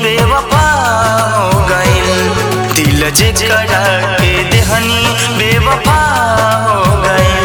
बेवफा हो गइल दिल जे करा के देहनी बेवफा हो गइल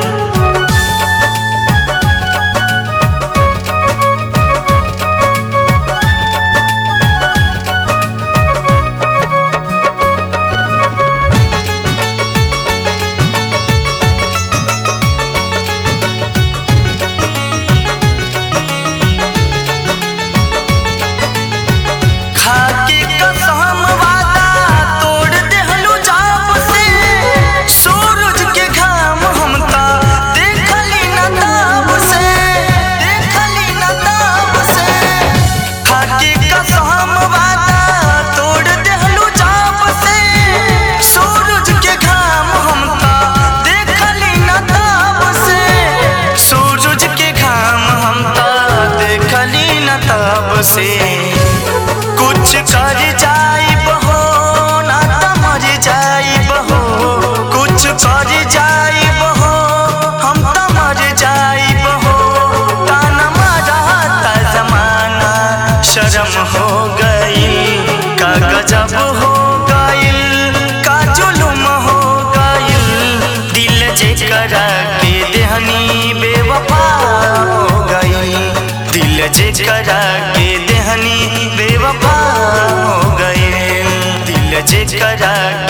खाके कसम वादा तोड़ देहलू जाप से सूरज के घाम हमका देखली न ताब से देखली न ताब से खाके कसम वादा तोड़ देहलू जाप से सूरज के घाम हमका देखली न ताब से सूरज के घाम हमका देखली न ताब से कुछ कर जाई बहो ना त मर जाई बहो कुछ कर जाई बहो हम त मर जाई बहो ताना मारा ता जमाना शर्म हो गई का गजब हो गइल का जुलुम हो गइल दिल जे करा के देहनी बेवफा हो गई दिल जे करा के देहनी बेवफा हो गए दिल जे करा